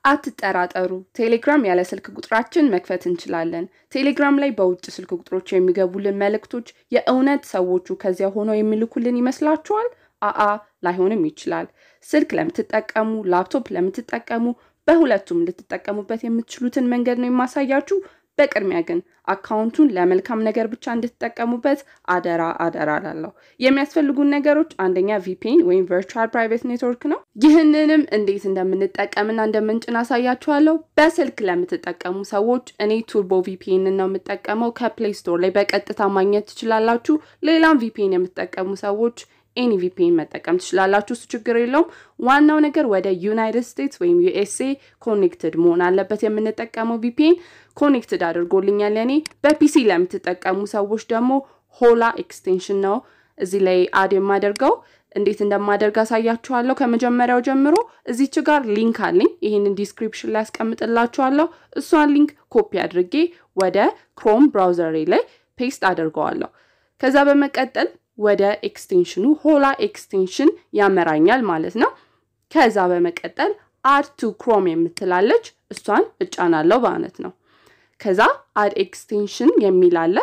አትጠራጠሩ፣ ቴሌግራም ያለ ስልክ ቁጥራችን መክፈት እንችላለን። ቴሌግራም ላይ በውጭ ስልክ ቁጥሮች የሚገቡልን መልእክቶች የእውነት ሰዎቹ ከዚያ ሆነው የሚልኩልን ይመስላችኋል? አአ ላይሆንም ይችላል። ስልክ ለምትጠቀሙ፣ ላፕቶፕ ለምትጠቀሙ፣ በሁለቱም ልትጠቀሙበት የምትችሉትን መንገድ ነው የማሳያችሁ። በቅድሚያ ግን አካውንቱን ለመልካም ነገር ብቻ እንድትጠቀሙበት አደራ አደራ ላለሁ። የሚያስፈልጉን ነገሮች አንደኛ ቪፒኤን ወይም ቨርቹዋል ፕራይቬት ኔትወርክ ነው። ይህንንም እንዴት እንደምንጠቀምና እንደምንጭን አሳያችኋለሁ። በስልክ ለምትጠቀሙ ሰዎች እኔ ቱርቦ ቪፒኤን ነው የምጠቀመው። ከፕሌይ ስቶር ላይ በቀጥታ ማግኘት ትችላላችሁ። ሌላም ቪፒኤን የምትጠቀሙ ሰዎች ኤኒ ቪፒኤን መጠቀም ትችላላችሁ። እሱ ችግር የለውም። ዋናው ነገር ወደ ዩናይትድ ስቴትስ ወይም ዩኤስኤ ኮኔክትድ መሆን አለበት። የምንጠቀመው ቪፒኤን ኮኔክትድ አድርጎልኛል። እኔ በፒሲ ለምትጠቀሙ ሰዎች ደግሞ ሆላ ኤክስቴንሽን ነው እዚህ ላይ አድ የማደርገው። እንዴት እንደማደርግ አሳያችኋለሁ። ከመጀመሪያው ጀምሮ እዚች ጋር ሊንክ አለኝ። ይህንን ዲስክሪፕሽን ላይ ያስቀምጥላችኋለሁ። እሷን ሊንክ ኮፒ አድርጌ ወደ ክሮም ብራውዘሬ ላይ ፔስት አድርገዋለሁ። ከዛ በመቀጠል ወደ ኤክስቴንሽኑ ሆላ ኤክስቴንሽን ያመራኛል ማለት ነው። ከዛ በመቀጠል አድ ቱ ክሮም የምትላለች እሷን እጫናለሁ ማለት ነው። ከዛ አድ ኤክስቴንሽን የሚላለ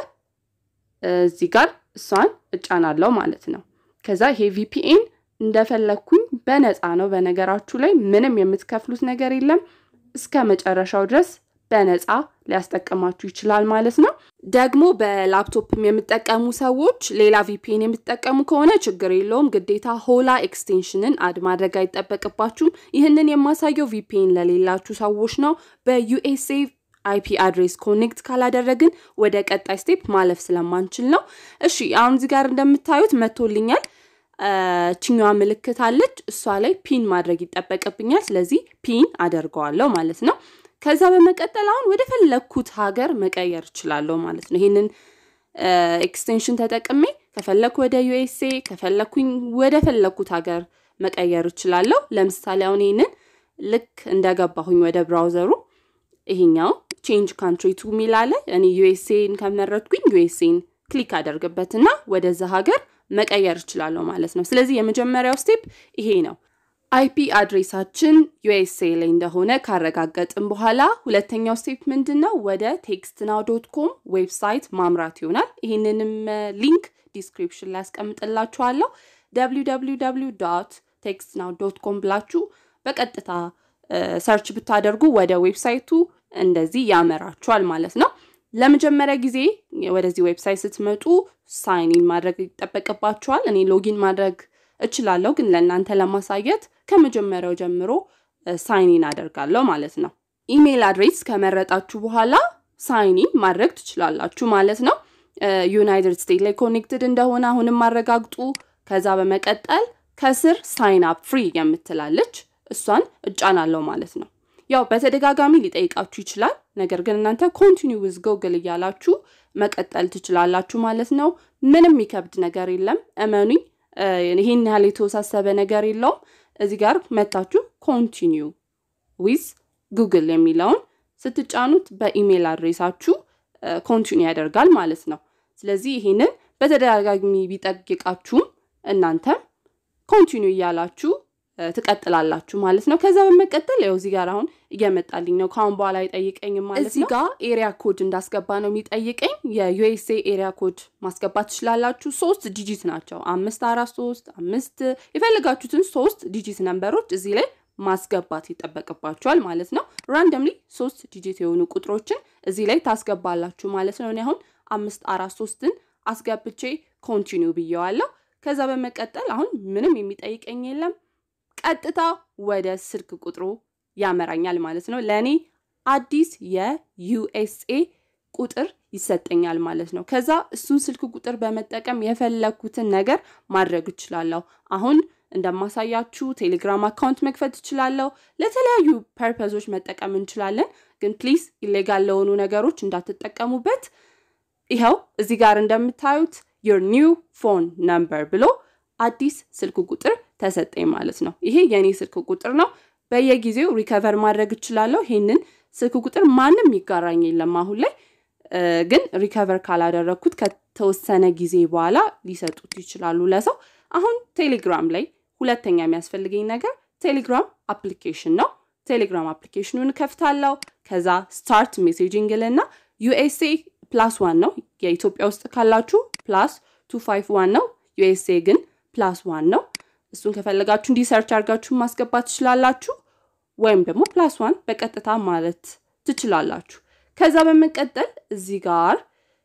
እዚህ ጋር እሷን እጫናለሁ ማለት ነው። ከዛ ይሄ ቪፒኤን እንደፈለግኩኝ በነፃ ነው። በነገራችሁ ላይ ምንም የምትከፍሉት ነገር የለም። እስከ መጨረሻው ድረስ በነፃ ሊያስጠቅማችሁ ይችላል ማለት ነው። ደግሞ በላፕቶፕም የምጠቀሙ ሰዎች ሌላ ቪፒኤን የምትጠቀሙ ከሆነ ችግር የለውም። ግዴታ ሆላ ኤክስቴንሽንን አድ ማድረግ አይጠበቅባችሁም። ይህንን የማሳየው ቪፒኤን ለሌላችሁ ሰዎች ነው። በዩኤስኤ አይፒ አድሬስ ኮኔክት ካላደረግን ወደ ቀጣይ ስቴፕ ማለፍ ስለማንችል ነው። እሺ አሁን እዚህ ጋር እንደምታዩት መቶልኛል። ችኛዋ ምልክት አለች። እሷ ላይ ፒን ማድረግ ይጠበቅብኛል። ስለዚህ ፒን አደርገዋለሁ ማለት ነው። ከዛ በመቀጠል አሁን ወደ ፈለግኩት ሀገር መቀየር እችላለሁ ማለት ነው። ይህንን ኤክስቴንሽን ተጠቅሜ ከፈለግኩ ወደ ዩኤስኤ ከፈለግኩኝ ወደ ፈለግኩት ሀገር መቀየር እችላለሁ። ለምሳሌ አሁን ይህንን ልክ እንደገባሁኝ ወደ ብራውዘሩ ይሄኛው ቼንጅ ካንትሪ ቱ ሚላለ እኔ ዩኤስኤን ከመረጥኩኝ ዩኤስኤን ክሊክ አደርግበትና ወደዛ ሀገር መቀየር እችላለሁ ማለት ነው። ስለዚህ የመጀመሪያው ስቴፕ ይሄ ነው። አይፒ አድሬሳችን ዩኤስኤ ላይ እንደሆነ ካረጋገጥን በኋላ ሁለተኛው ስቴፕ ምንድን ነው? ወደ ቴክስት ናው ዶት ኮም ዌብሳይት ማምራት ይሆናል። ይህንንም ሊንክ ዲስክሪፕሽን ላይ ያስቀምጥላችኋለሁ። www ቴክስት ናው ዶት ኮም ብላችሁ በቀጥታ ሰርች ብታደርጉ ወደ ዌብሳይቱ እንደዚህ ያመራችኋል ማለት ነው። ለመጀመሪያ ጊዜ ወደዚህ ዌብሳይት ስትመጡ ሳይኒን ማድረግ ይጠበቅባችኋል። እኔ ሎጊን ማድረግ እችላለሁ፣ ግን ለእናንተ ለማሳየት ከመጀመሪያው ጀምሮ ሳይኒን አደርጋለሁ ማለት ነው። ኢሜይል አድሬስ ከመረጣችሁ በኋላ ሳይኒን ማድረግ ትችላላችሁ ማለት ነው። ዩናይትድ ስቴትስ ላይ ኮኔክትድ እንደሆነ አሁንም አረጋግጡ። ከዛ በመቀጠል ከስር ሳይን አፕ ፍሪ የምትላለች እሷን እጫናለሁ ማለት ነው። ያው በተደጋጋሚ ሊጠይቃችሁ ይችላል። ነገር ግን እናንተ ኮንቲኒው ዊዝ ጎግል እያላችሁ መቀጠል ትችላላችሁ ማለት ነው። ምንም የሚከብድ ነገር የለም፣ እመኑኝ። ይህን ያህል የተወሳሰበ ነገር የለውም። እዚህ ጋር መታችሁ ኮንቲኒው ዊዝ ጉግል የሚለውን ስትጫኑት በኢሜይል አድሬሳችሁ ኮንቲኒው ያደርጋል ማለት ነው። ስለዚህ ይህንን በተደጋጋሚ ቢጠይቃችሁም እናንተም ኮንቲኒው እያላችሁ ትቀጥላላችሁ ማለት ነው። ከዛ በመቀጠል ያው እዚህ ጋር አሁን እየመጣልኝ ነው። ከአሁን በኋላ አይጠይቀኝም ማለት ነው። እዚህ ጋር ኤሪያ ኮድ እንዳስገባ ነው የሚጠይቀኝ። የዩኤስኤ ኤሪያ ኮድ ማስገባት ትችላላችሁ። ሶስት ዲጂት ናቸው። አምስት አራት ሶስት አምስት የፈለጋችሁትን ሶስት ዲጂት ነንበሮች እዚህ ላይ ማስገባት ይጠበቅባችኋል ማለት ነው። ራንደምሊ ሶስት ዲጂት የሆኑ ቁጥሮችን እዚህ ላይ ታስገባላችሁ ማለት ነው። እኔ አሁን አምስት አራት ሶስትን አስገብቼ ኮንቲኒው ብየዋለሁ። ከዛ በመቀጠል አሁን ምንም የሚጠይቀኝ የለም። ቀጥታ ወደ ስልክ ቁጥሩ ያመራኛል ማለት ነው። ለእኔ አዲስ የዩኤስኤ ቁጥር ይሰጠኛል ማለት ነው። ከዛ እሱን ስልክ ቁጥር በመጠቀም የፈለግኩትን ነገር ማድረግ እችላለሁ። አሁን እንደማሳያችሁ ቴሌግራም አካውንት መክፈት እችላለሁ። ለተለያዩ ፐርፐዞች መጠቀም እንችላለን። ግን ፕሊዝ ኢሌጋል ለሆኑ ነገሮች እንዳትጠቀሙበት። ይኸው እዚህ ጋር እንደምታዩት ዮር ኒው ፎን ነምበር ብሎ አዲስ ስልክ ቁጥር ተሰጠኝ ማለት ነው። ይሄ የእኔ ስልክ ቁጥር ነው። በየጊዜው ሪከቨር ማድረግ እችላለሁ። ይሄንን ስልክ ቁጥር ማንም ይጋራኝ የለም አሁን ላይ ግን ሪከቨር ካላደረግኩት ከተወሰነ ጊዜ በኋላ ሊሰጡት ይችላሉ ለሰው። አሁን ቴሌግራም ላይ ሁለተኛ የሚያስፈልገኝ ነገር ቴሌግራም አፕሊኬሽን ነው። ቴሌግራም አፕሊኬሽኑን እከፍታለሁ። ከዛ ስታርት ሜሴጂንግ ልና ዩኤስኤ ፕላስ ዋን ነው። የኢትዮጵያ ውስጥ ካላችሁ ፕላስ ቱ ፋይቭ ዋን ነው። ዩኤስኤ ግን ፕላስ ዋን ነው። እሱን ከፈለጋችሁ እንዲህ ሰርች አድርጋችሁ ማስገባት ትችላላችሁ። ወይም ደግሞ ፕላስ ዋን በቀጥታ ማለት ትችላላችሁ። ከዛ በመቀጠል እዚህ ጋር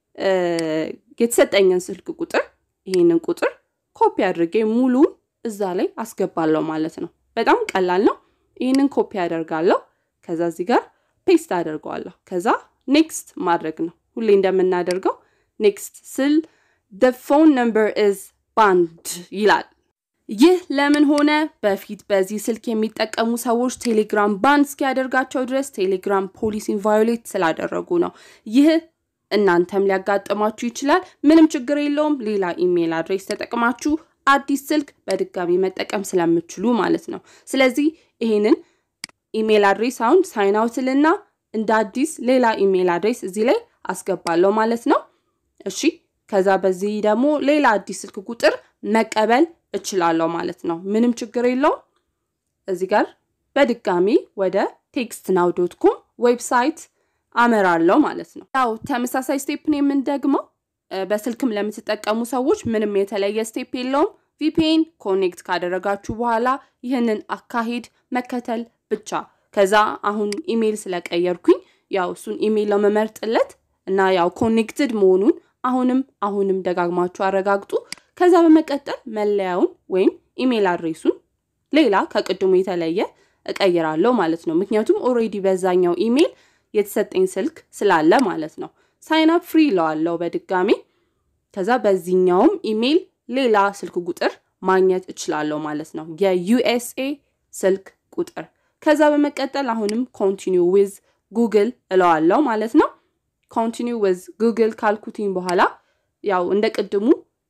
የተሰጠኝን ስልክ ቁጥር ይህንን ቁጥር ኮፒ አድርጌ ሙሉን እዛ ላይ አስገባለሁ ማለት ነው። በጣም ቀላል ነው። ይህንን ኮፒ አደርጋለሁ። ከዛ እዚህ ጋር ፔስት አደርገዋለሁ። ከዛ ኔክስት ማድረግ ነው። ሁሌ እንደምናደርገው ኔክስት ስል ደ ፎን ነምበር ኢዝ ባንድ ይላል። ይህ ለምን ሆነ? በፊት በዚህ ስልክ የሚጠቀሙ ሰዎች ቴሌግራም ባንድ እስኪያደርጋቸው ድረስ ቴሌግራም ፖሊሲን ቫዮሌት ስላደረጉ ነው። ይህ እናንተም ሊያጋጥማችሁ ይችላል። ምንም ችግር የለውም። ሌላ ኢሜይል አድሬስ ተጠቅማችሁ አዲስ ስልክ በድጋሚ መጠቀም ስለምችሉ ማለት ነው። ስለዚህ ይህንን ኢሜይል አድሬስ አሁን ሳይን አውትልና እንደ አዲስ ሌላ ኢሜይል አድሬስ እዚህ ላይ አስገባለሁ ማለት ነው። እሺ ከዛ በዚህ ደግሞ ሌላ አዲስ ስልክ ቁጥር መቀበል እችላለሁ ማለት ነው። ምንም ችግር የለውም። እዚህ ጋር በድጋሚ ወደ ቴክስት ናው ዶት ኮም ዌብሳይት አመራለሁ ማለት ነው። ያው ተመሳሳይ ስቴፕ ነው የምንደግመው። በስልክም ለምትጠቀሙ ሰዎች ምንም የተለየ ስቴፕ የለውም። ቪፒኤን ኮኔክት ካደረጋችሁ በኋላ ይህንን አካሄድ መከተል ብቻ። ከዛ አሁን ኢሜይል ስለቀየርኩኝ ያው እሱን ኢሜይል ነው መመርጥለት እና ያው ኮኔክትድ መሆኑን አሁንም አሁንም ደጋግማችሁ አረጋግጡ። ከዛ በመቀጠል መለያውን ወይም ኢሜይል አድሬሱን ሌላ ከቅድሙ የተለየ እቀይራለሁ ማለት ነው። ምክንያቱም ኦሬዲ በዛኛው ኢሜይል የተሰጠኝ ስልክ ስላለ ማለት ነው። ሳይን አፕ ፍሪ ይለዋለው በድጋሚ ከዛ በዚህኛውም ኢሜይል ሌላ ስልክ ቁጥር ማግኘት እችላለሁ ማለት ነው። የዩኤስኤ ስልክ ቁጥር ከዛ በመቀጠል አሁንም ኮንቲኒው ዊዝ ጉግል እለዋለው ማለት ነው። ኮንቲኒው ዊዝ ጉግል ካልኩትኝ በኋላ ያው እንደ ቅድሙ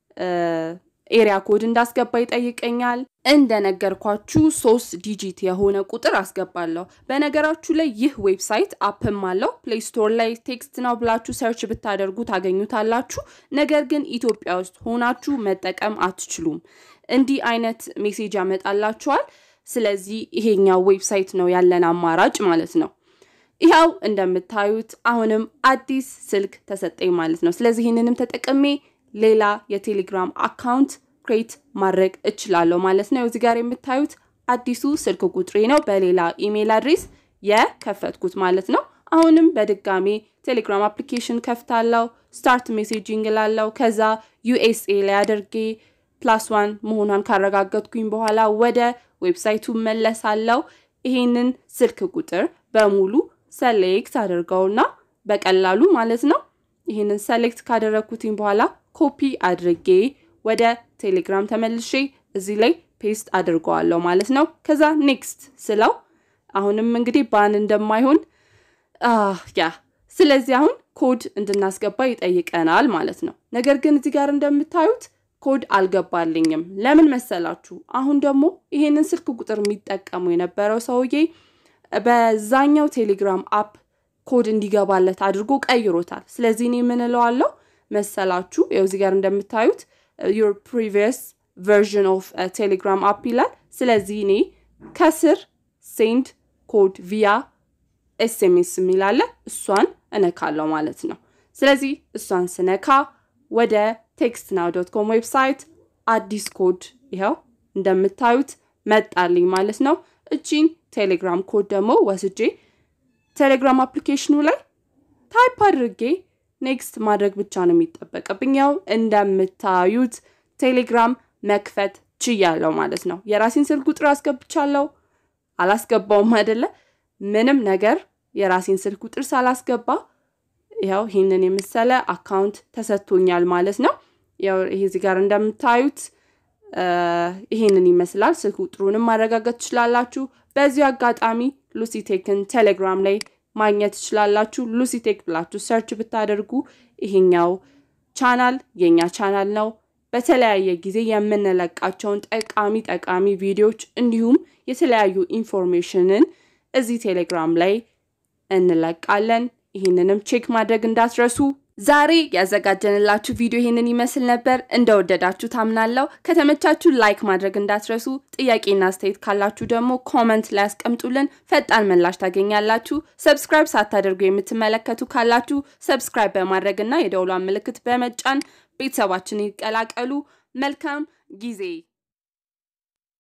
ኤሪያ ኮድ እንዳስገባ ይጠይቀኛል። እንደነገርኳችሁ ሶስት ዲጂት የሆነ ቁጥር አስገባለሁ። በነገራችሁ ላይ ይህ ዌብሳይት አፕም አለው። ፕሌይ ስቶር ላይ ቴክስት ነው ብላችሁ ሰርች ብታደርጉ ታገኙታላችሁ። ነገር ግን ኢትዮጵያ ውስጥ ሆናችሁ መጠቀም አትችሉም። እንዲህ አይነት ሜሴጅ ያመጣላችኋል። ስለዚህ ይሄኛው ዌብሳይት ነው ያለን አማራጭ ማለት ነው። ይኸው እንደምታዩት አሁንም አዲስ ስልክ ተሰጠኝ ማለት ነው። ስለዚህ ይህንንም ተጠቅሜ ሌላ የቴሌግራም አካውንት ክሬት ማድረግ እችላለሁ ማለት ነው። እዚህ ጋር የምታዩት አዲሱ ስልክ ቁጥሬ ነው፣ በሌላ ኢሜይል አድሬስ የከፈትኩት ማለት ነው። አሁንም በድጋሚ ቴሌግራም አፕሊኬሽን ከፍታለው፣ ስታርት ሜሴጂንግ ላለው፣ ከዛ ዩኤስኤ ላይ አድርጌ ፕላስ ዋን መሆኗን ካረጋገጥኩኝ በኋላ ወደ ዌብሳይቱ መለሳለው። ይሄንን ስልክ ቁጥር በሙሉ ሰሌክት አድርገውና በቀላሉ ማለት ነው ይህንን ሰሌክት ካደረግኩትኝ በኋላ ኮፒ አድርጌ ወደ ቴሌግራም ተመልሼ እዚህ ላይ ፔስት አድርገዋለሁ ማለት ነው። ከዛ ኔክስት ስለው አሁንም እንግዲህ ባን እንደማይሆን ያ ስለዚህ አሁን ኮድ እንድናስገባ ይጠይቀናል ማለት ነው። ነገር ግን እዚህ ጋር እንደምታዩት ኮድ አልገባልኝም። ለምን መሰላችሁ? አሁን ደግሞ ይሄንን ስልክ ቁጥር የሚጠቀሙ የነበረው ሰውዬ በዛኛው ቴሌግራም አፕ ኮድ እንዲገባለት አድርጎ ቀይሮታል። ስለዚህ እኔ ምን እለዋለሁ መሰላችሁ? ያው እዚህ ጋር እንደምታዩት ዩር ፕሪቪየስ ቨርዥን ኦፍ ቴሌግራም አፕ ይላል። ስለዚህ እኔ ከስር ሴንድ ኮድ ቪያ ኤስኤምኤስ የሚላለ እሷን እነካለሁ ማለት ነው። ስለዚህ እሷን ስነካ ወደ ቴክስት ናው ዶት ኮም ዌብሳይት አዲስ ኮድ ይኸው እንደምታዩት መጣልኝ ማለት ነው። እቺን ቴሌግራም ኮድ ደግሞ ወስጄ ቴሌግራም አፕሊኬሽኑ ላይ ታይፕ አድርጌ ኔክስት ማድረግ ብቻ ነው የሚጠበቅብኝ። ያው እንደምታዩት ቴሌግራም መክፈት ችያለሁ ማለት ነው። የራሴን ስልክ ቁጥር አስገብቻለሁ። አላስገባውም አይደለ? ምንም ነገር የራሴን ስልክ ቁጥር ሳላስገባ ያው ይህንን የመሰለ አካውንት ተሰጥቶኛል ማለት ነው። ያው ይሄ እዚህ ጋር እንደምታዩት ይሄንን ይመስላል። ስልክ ቁጥሩንም ማረጋገጥ ትችላላችሁ። በዚሁ አጋጣሚ ሉሲቴክን ቴሌግራም ላይ ማግኘት ትችላላችሁ። ሉሲቴክ ብላችሁ ሰርች ብታደርጉ ይሄኛው ቻናል የኛ ቻናል ነው። በተለያየ ጊዜ የምንለቃቸውን ጠቃሚ ጠቃሚ ቪዲዮዎች እንዲሁም የተለያዩ ኢንፎርሜሽንን እዚህ ቴሌግራም ላይ እንለቃለን። ይህንንም ቼክ ማድረግ እንዳትረሱ። ዛሬ ያዘጋጀንላችሁ ቪዲዮ ይህንን ይመስል ነበር። እንደወደዳችሁ ታምናለሁ። ከተመቻችሁ ላይክ ማድረግ እንዳትረሱ። ጥያቄና አስተያየት ካላችሁ ደግሞ ኮመንት ላይ ያስቀምጡልን፣ ፈጣን ምላሽ ታገኛላችሁ። ሰብስክራይብ ሳታደርጉ የምትመለከቱ ካላችሁ ሰብስክራይብ በማድረግ እና የደውሏን ምልክት በመጫን ቤተሰባችን ይቀላቀሉ። መልካም ጊዜ